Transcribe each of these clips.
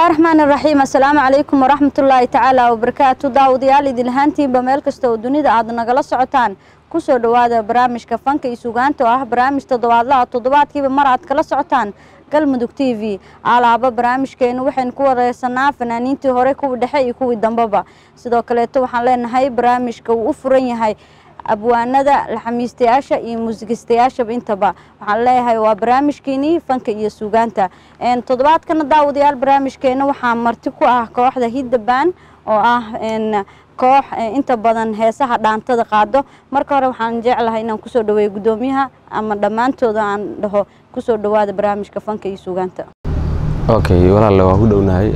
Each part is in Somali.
bismillaahi raxmaan iraxiim assalaamu calaykum waraxmatullaahi tacaala wabarakaatu daawadayaal idin lahaantiinba meel kasta oo dunida aad nagala socotaan kusoo dhowaada barnaamijka fanka iyo sugaanta oo ah barnaamij toddobaadlaha toddobaadkiiba mar aad kala socotaan galmudug t v alaaba barnaamijkeenu waxaynu ku wareysanaa fanaaniintii hore kuwii dhexe iyo kuwii dambeba sidoo kaleeto waxaan leenahay barnaamijka uu u furan yahay abwaanada laxamiistayaasha iyo muusigistayaashaba intaba waxaan leeyahay waa barnaamijkeenii fanka iyo suugaanta toddobaadkana daawadayaal barnaamijkeena waxaa marti ku ah kooxda hiddabaan oo ah koox inta badan heesaha dhaantada qaado marka hore waxaan jeclahay inaan kusoo dhaweeyo guddoomiyaha ama dhammaantooda aan dhaho kusoo dhawaada barnaamijka fanka iyo suugaanta okay walaalle waan ku dhownahay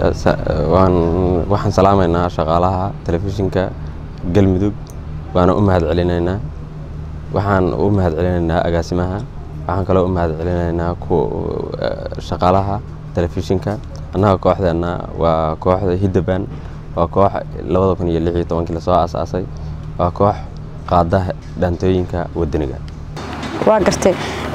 waxaan salaamaynaa shaqaalaha telefishinka galmudug waana u mahad celinaynaa waxaan u mahad celinaynaa agaasimaha waxaan kaloo u mahad celinaynaa shaqaalaha telefishinka annaga kooxdeenna waa kooxda hiddabaan waa koox labada kun iyo lix iyo tobankii lasoo aasaasay waa koox qaada dhaantooyinka wadaniga waa gartay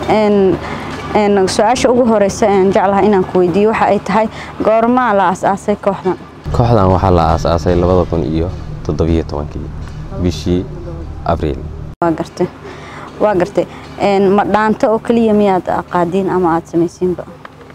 su-aasha ugu horeysa aan jeclahay inaan ku weydiiyo waxa ay tahay goormaa la aasaasay kooxdan kooxdan waxaa la aasaasay labada kun iyo toddobiyo tobankii bishii abriil waa gartay waa gartay ma dhaanto oo keliya miyaad qaadiin ama aada samaysiinba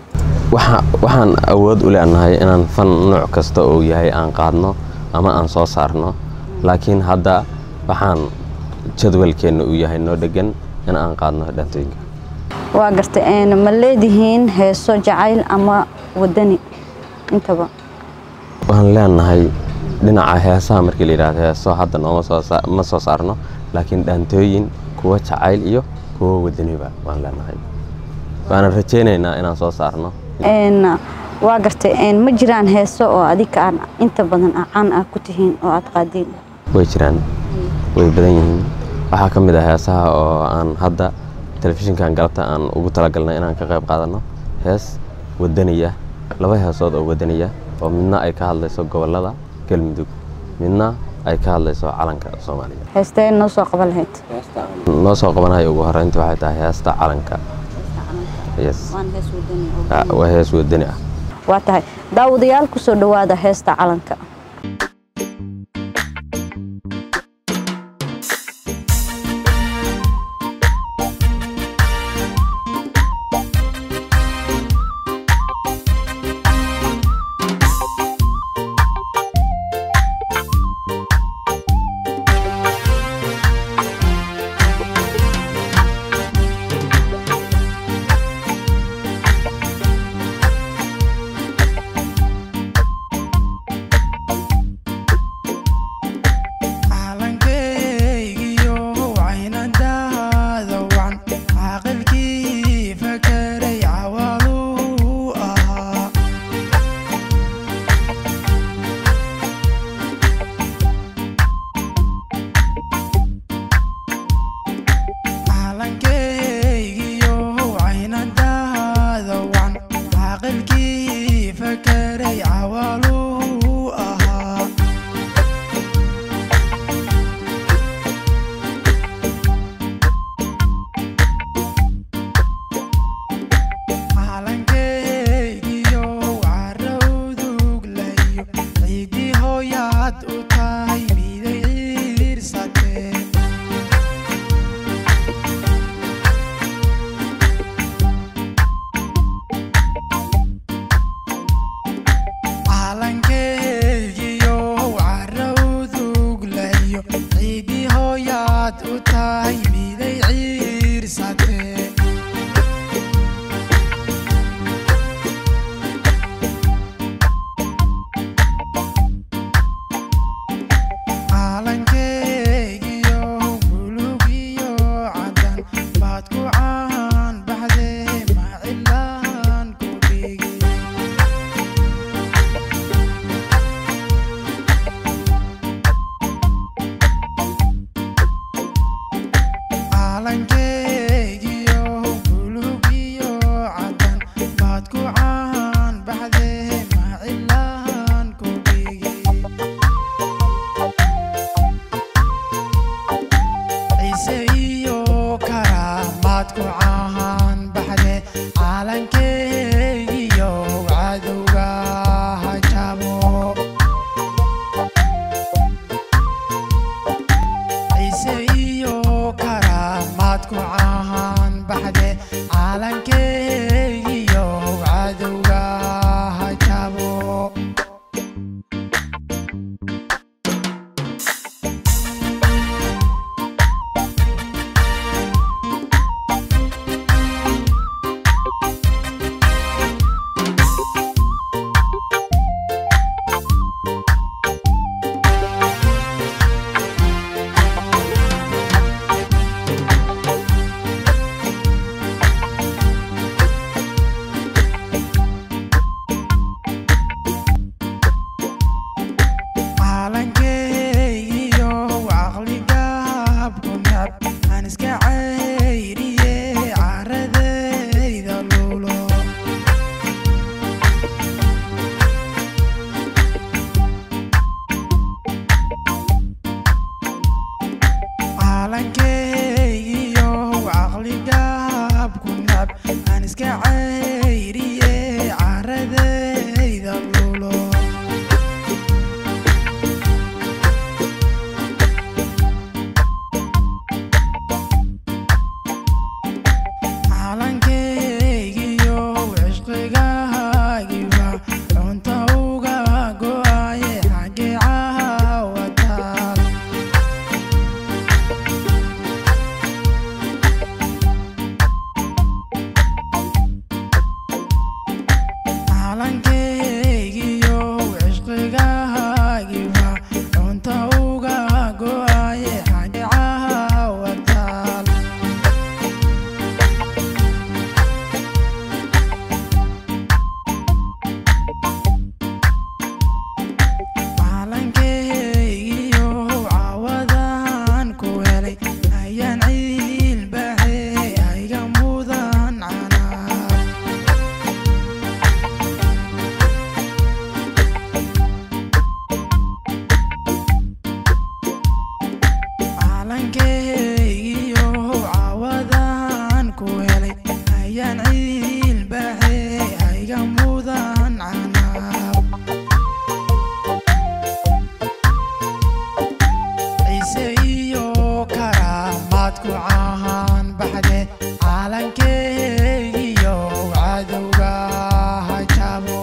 waxaan awood u leenahay inaan fan nooc kasta uu yahay aan qaadno ama aan soo saarno laakiin hadda waxaan jadwalkeenna uu yahay noo dhegan in aan qaadno dhaantooyinka waa gartay ma leedihiin heeso jacayl ama wadani intaba waxaan leenahay dhinaca heesaha markii la yidhahdo heeso hadda nooma ma soo saarno laakiin dhaantooyin kuwa jacayl iyo kuwa wadaniba waan leenahay waana rajaynaynaa inaan soo saarno waa gartay ma jiraan heeso oo adiga aan inta badan caan ah ku tihiin oo aad qaadiin way jiraan way badan yihiin waxaa ka mid ah heesaha oo aan hadda telefishinkan galabta aan ugu talagalnay inaan ka qayb qaadanno hees wadaniya laba heesood oo wadaniya oo midna ay ka hadlayso gobolada galmudug midna ay ka hadlayso calanka soomaaliya heestee noo soo qaban lahayd noo soo qabanayo ugu horeynta waxay tahay heesta calanka waa hees wadani ah waa tahay daawadayaal kusoo dhowaada heesta calanka ku caan baxde caalankeegiyo cadowga ha jabo caalankeegiyo caqligaab ku necb aan iska cayriye caradayda luulo caalankeegiyo caqligaab ku necb aan iska cayriye caradayda luulo caalankeegiyo cishqigaagiba cunta uga go'aye xagee caawataal caalankeegiyo cishqigaagiba cunta uga go'aye xagee caawataal caalankeegiyo caawadan ku helay ayaan ciilbaxe ayga mudan canaab caalankeegiyo caawadan ku helay ayaan ciilbaxe ayga mudan canaab ciise iyo karaamaad ku caan baxde caalankeegiyo cadowga ha jabo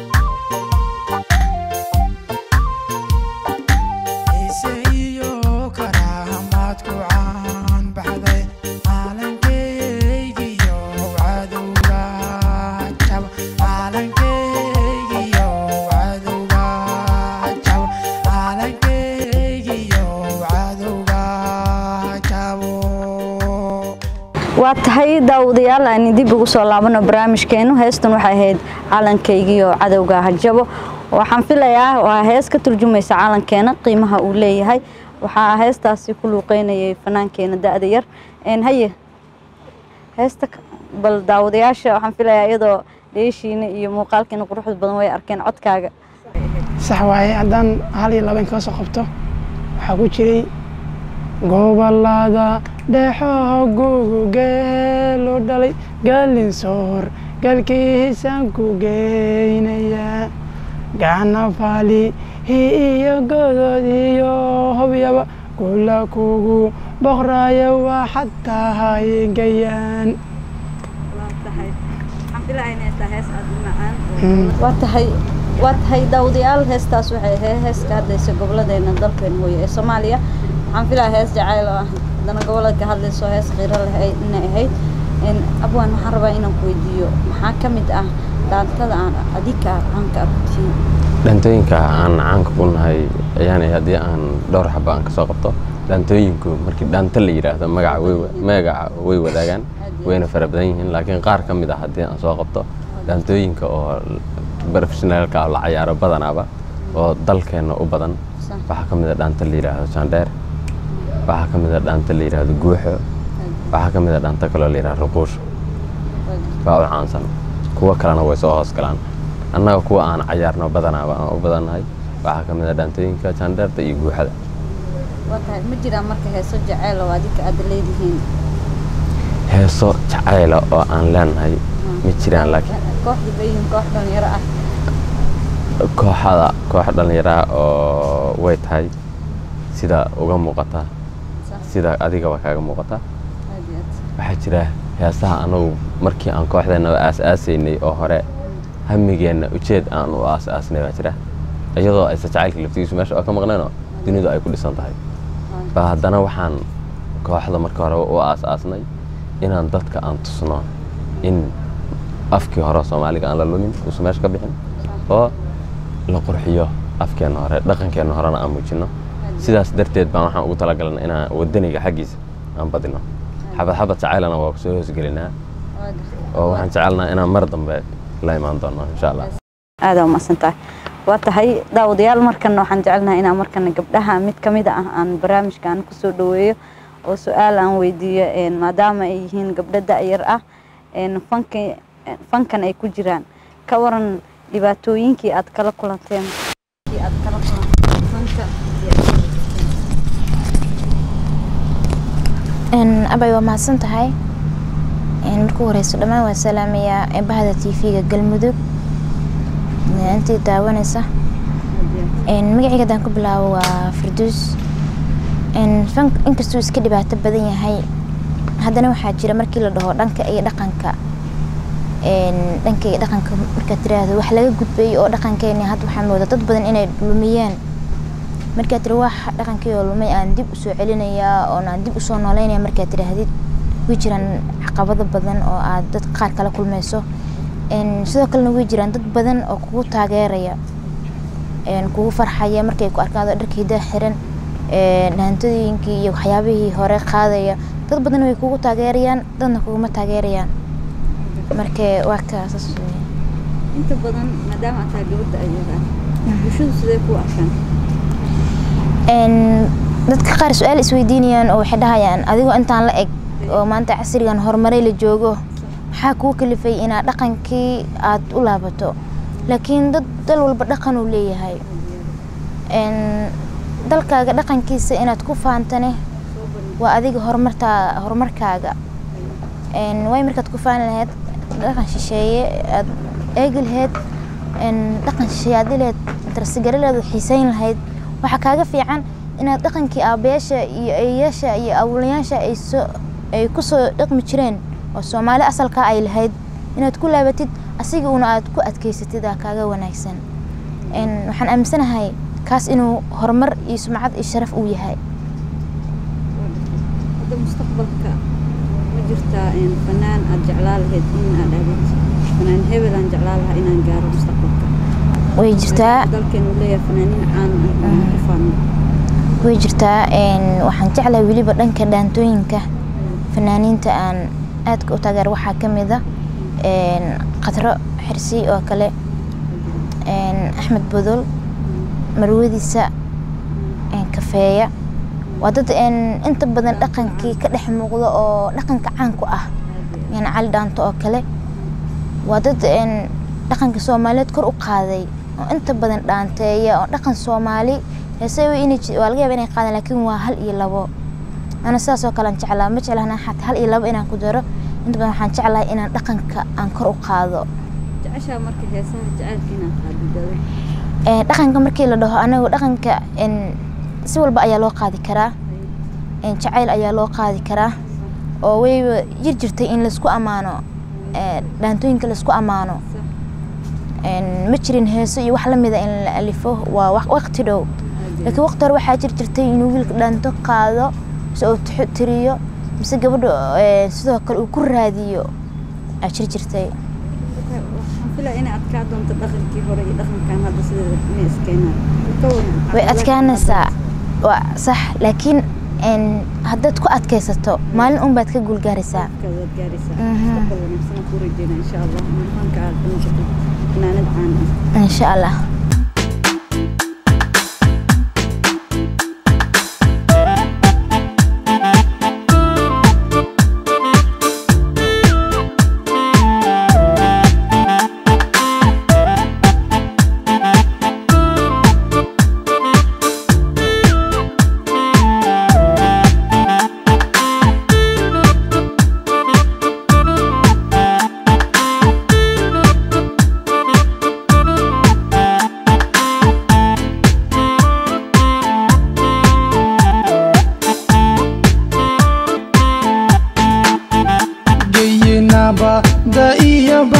ciise iyo karaamaad ku caan baxde caalankeegiyo cadowga ha jabo caalankeegiyo cadowga ha jabo caalankeegiyo cadowga ha jabo waa tahay daawadayaal aan dib ugu soo laabano barnaamijkeenu heestan waxay ahayd calankaygiiyo cadowga hajabo waxaan filayaa waa hees ka turjumaysa calankeena qiimaha uu leeyahay waxaa heestaasi ku luuqeynayay fanaankeena da-da yar Een, haye heesta k- bal daawadayaasha waxaan filayaa iyadoo dheeshiina iyo muuqaalkiina quruxda badan way arkeen codkaaga sax waaye haddaan hal iyo laba in kala soo qabto waxaa ku jiray gobolada dhexo gugu geelu dhalay gaalin soor galkiisaan ku geynaya gacna faali iyo godod iyo hobyaba kula kugu boqraya waa xataa haygayaan waa tahay waa tahay daawadayaal heestaas waxay ahayd hees ka hadlaysa gobolladeena dalkeena hooye ee soomaaliya waxaan filaya hees jacayl oo ah haddana gobolada ka hadlayso hees qiiro leh ay inay ahayd Een, abwaan waxaan rabaa inaan ku weydiiyo maxaa ka mid ah dhaantada aan adika caanka ah ku tihiin dhaantooyinka aan caanka ku nahay ayaanay haddii aan dhowr xaba aan kasoo qabto dhaantooyinku markii dhaanto la yidhaahdo magaca way wa- magaca way wadaagaan wayna fara badan yihiin laakiin qaar ka mid ah haddii aan soo qabto dhaantooyinka oo professionaalka oo la cayaaro badanaaba oo dalkeenna u badan Sax. waxaa ka mid a dhaanta la yidhaahdo jandheer waxaa ka mid a dhaanta la yidhaahdo guuxo waxaa ka mid a dhaanta kaloo la yidhahdo ruquusho baa u caansan kuwo kalena way soo hoos galaan annaga kuwa aan cayaarno badanaaba aan u badannahay waxaa ka mid a dhaantooyinka jandheerta iyo guuxada waa tahay ma jiraan marka heeso jacayl oo adika aad leedihiin heeso jacayla oo aan leenahay ma jiraan laakiin kooxda bayin koox dhalinyaro ah kooxada koox dhallinyaraha oo way tahay sida uga muuqata Sax. sida adigaba kaaga muuqata Aad iyo waxaa jira heesaha anagu markii aan kooxdeennaba aas-aasaynay oo hore hamigeenna ujeed aan u aas-aasnay baa jira iyadoo aysa jacaylka laftigiisu meesha oo ka maqneenoo dunidu ay ku dhisan tahay ba haddana waxaan kooxda marka hore u aas-aasnay inaan dadka aan tusno in afkii hore soomaaliga aan la lumin uusan meesha ka bixin oo la qurxiyo afkeenna hore dhaqankeenna horena aan muujino sidaas darteed baan waxaan ugu talagalna inaan wadaniga xaggiisa aan badino xabad xabad jacaylana waa kusoo hoosgelinaa oo waxaan jecelnaha inaan mar dambe la imaan doono insha allah aada umaqsantahay waa tahay daawadayaal markana waxaan jecelnahay inaan markana gabdhaha mid ka mid ah aan barnaamijkan kusoo dhaweeyo oo su-aal aan weydiiyo maadaama ay yihiin gabdho da-yar ah fanka fankan ay ku jiraan ka waran dhibaatooyinkii aad kala kulanteen aad kala kulanteen fanka abay waa mahadsan tahay markuu horeyso dhammaan waa salaamayaa bahda t v-ga galmudug intii daawanaysa magacayga haddaan ku bilaabo waa farduus inkastuu iska dhibaato badan yahay haddana waxaa jira markii la dhaho dhanka iyo dhaqanka dhanka iyo dhaqanka markaad tiraahdo wax laga gudbay oo dhaqankeeni hadda waxaa mooda dad badan inay lumiyeen markaad tiri wax dhaqankii oo lumay aan dib usoo celinayaa oon aan dib usoo nooleynaya markaad tidhaahdid way jiraan caqabado badan oo aad dad qaar kala kulmayso sidoo kalena way jiraan dad badan oo kugu taageeraya kugu farxaya markay ku arkaan dharkii daa xiran hantooyinkii iyo waxyaabihii hore qaadaya dad badan way kugu taageerayaan dadna kuguma taageerayaan marka waa kaasas inta badan maadaama aad tahay gabadha ayaga bulshadu sidee ku arkaan dadka qaar su-aal isweydiinayaan oo waxay dhahayaan adigoo intaan la eg oo maanta casrigan horumaray la joogo maxaa kuu kalifay inaad dhaqankii aad u laabato laakiin dad dal walba dhaqan uu leeyahay dalkaaga dhaqankiisa inaad ku faantane waa adiga horumartaa horumarkaaga way markaad ku faani lahayd dhaqan shisheeye aad eegi lahayd dhaqan shisheeye aad ilahayd darsigarileed xiiseyn lahayd waxaa kaaga fiican inaad dhaqankii aabayaasha iyo eeyaasha iyo awlayaasha ay soo ay kusoo dhaqmi jireen oo soomaali asalkaa ay lahayd inaad ku laabatid asiga una aad ku adkeysatid aa kaaga wanaagsan waxaan aaminsanahay kaas inuu horumar iyo sumcad iyo sharaf uu yahay hadda mustaqbalka ma jirtaa fanaan aad jeclaa lahayd in aad aadid fanaan hebel aan jeclaa lahaa inaan gaaro mustaqbalka way jirtaa dalkeenu leeyahay fanaaniin caan ah oo ku faano way jirtaa waxaan jeclahay weliba dhanka dhaantooyinka fanaaniinta aan aadka u taageer waxaa ka mid a qadro xirsi oo kale axmed bodol marwadiisa kafeeya waa dad inta badan dhaqankii ka dhex muuqda oo dhaqanka caanku ah yani cali dhaanto oo kale waa dad dhaqanka soomaaliyeed kor u qaaday oo inta badan dhaanteeya oo dhaqan soomaali heese waa laga yaaba inay qaadaan laakiin waa hal iyo labo ana sidaas oo kale aan jeclaa ma jeclahna xataa hal iyo labo inaan ku daro inta badan waxaan jeclahay inaan dhaqanka aan kor u qaado jeceshaa marka heesaha jacaylka inaad qaadidado dhaqanka markii la dhaho anagu dhaqanka si walba ayaa loo qaadi karaa jacayl ayaa loo qaadi karaa oo wayba jir jirtay in laisku ammaano dhaantooyinka laisku ammaano ma jirin heeso iyo wax lamida in la alifo waa waqti dhow laakiin waqti hore waxaa jir jirtay inuu wiilka dhaanto qaado mise uu tiriyo mise gabadha sidoo kale uu ku raadiyo aa jir jirtay waxaan filaa inay adkaa doonto dhaqankii hore iyo dhaqankan hadda sideeda inay iskeenaan ka waran way adkaanaysaa waa sax laakiin haddaad ku adkaysato maalin un baad ka guulgaaraysaa waad gaaraysaa mustaqbal wanaagsan ku rajeynaa insha allah fanka aad ka noqotid fanaanad caan ah insha allah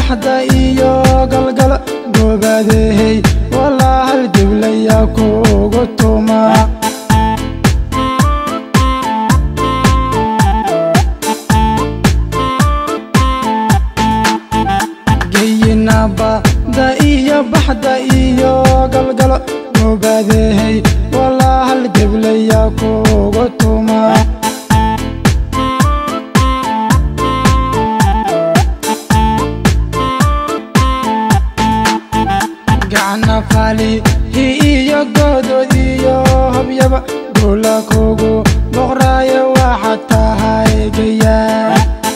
baxda iyo galgala goobaadehey walaa hal geblaya kugu tuma geyinabada iyo baxda iyo galgalo goobaadehey walaa hal geblaya kugu tuma gacna falihi iyo goodood iyo hobyaba guula kugu boqraayo waxaad tahay gayaa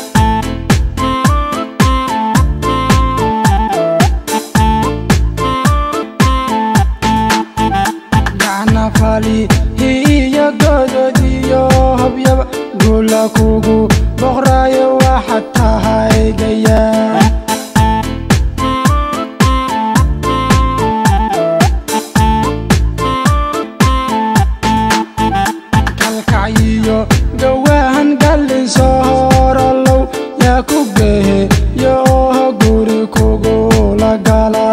gacna falihi iyo goodood iyo hobyaba guula kugu boqraayo waxaad tahay gayaa kalkacyiyo gawaahan gallin soo horalow yaa ku gehe yooho guri kugula gala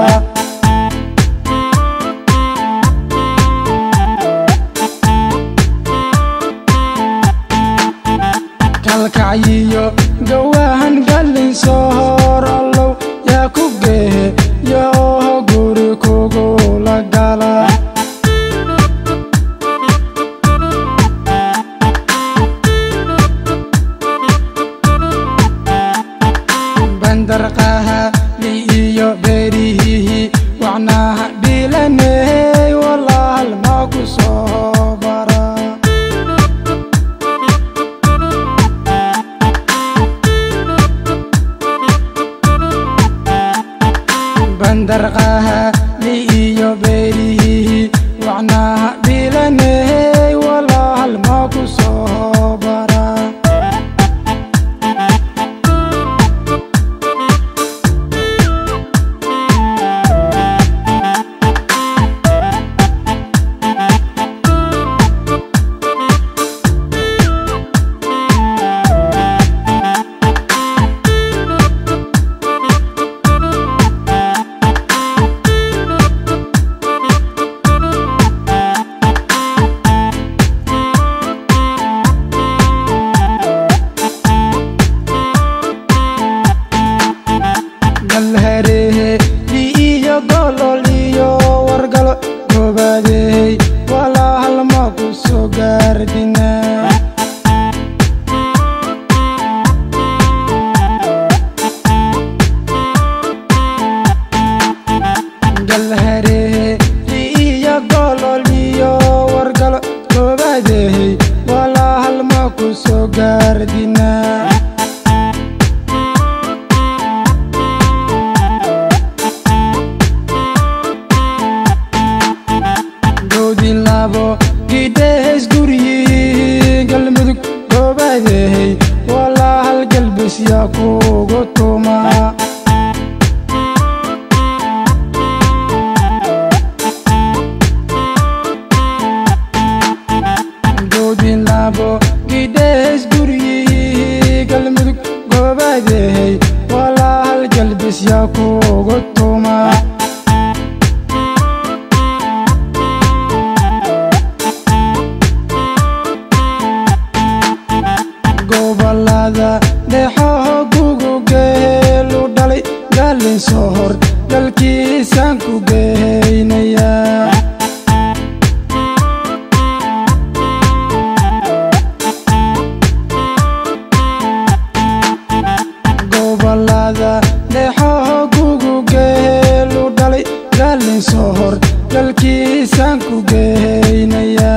kalkacyiyo gawaahan gallin soo horalow yaa ku gehe yooho guri kugula gala bandarqaha li iyo beerihihi wacnaha dhilaney walaal ma ku soo bara bandarqaha li iyo beerihihi wacnaha dhilaney walaal ma ku soo bara galharehe li iyo golol iyo wargalo goobaadehey walaa halma ku soo gaardina galharehe li iyo golol iyo wargalo goobaadehey walaa halma ku soo gaardina doodi labo gidhehes guryi galmudug goobaadehey walaa hal galbis yaa kugu tuma doodi labo gidhehes guryi galmudug goobaadehey walaa hal galbis yaa kugu tuma gobolada dhexoho gugu geelu dhalay gaalin soo hor dalkiisaan ku geeynaya gobolada dhexoho gugu geelu dhalay gaalin soo hor dalkiisaan ku geeynaya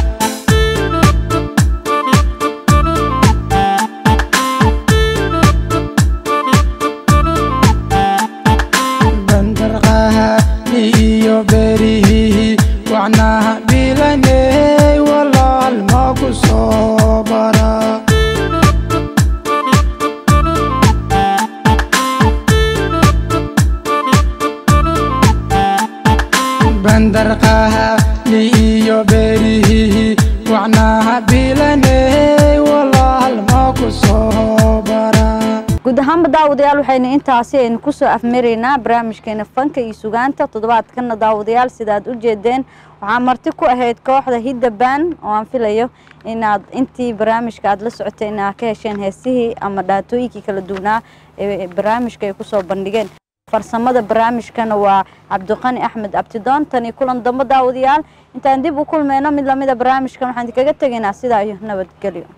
bandarqaha li iyo beerihihi wacnaha dhilaney walaal ma ku soo bara bandarqaha li iyo beerihihi wacnaha dhilaney walaal ma ku soo bara guud ahaanba daawadayaal waxaynu intaasi aynu kusoo afmaraynaa barnaamijkeena fanka iyo sugaanta toddobaadkana daawadayaal sidaad u jeedeen waxaa marti ku ahayd kooxda hidda baan oo aan filayo inaad intii barnaamijka aad la socotay inaad ka hesheen heesihii ama dhaatooyinkii kala duwanaa ee barnaamijka ay kusoo bandhigeen farsamada barnaamijkana waa cabdiqani axmed abtidoon tani kulan dambe daawadayaal intaan dib u kulmeyno mid lamida barnaamijkan waxaan idinkaga tegaynaa sidaa iyo nabadgelyo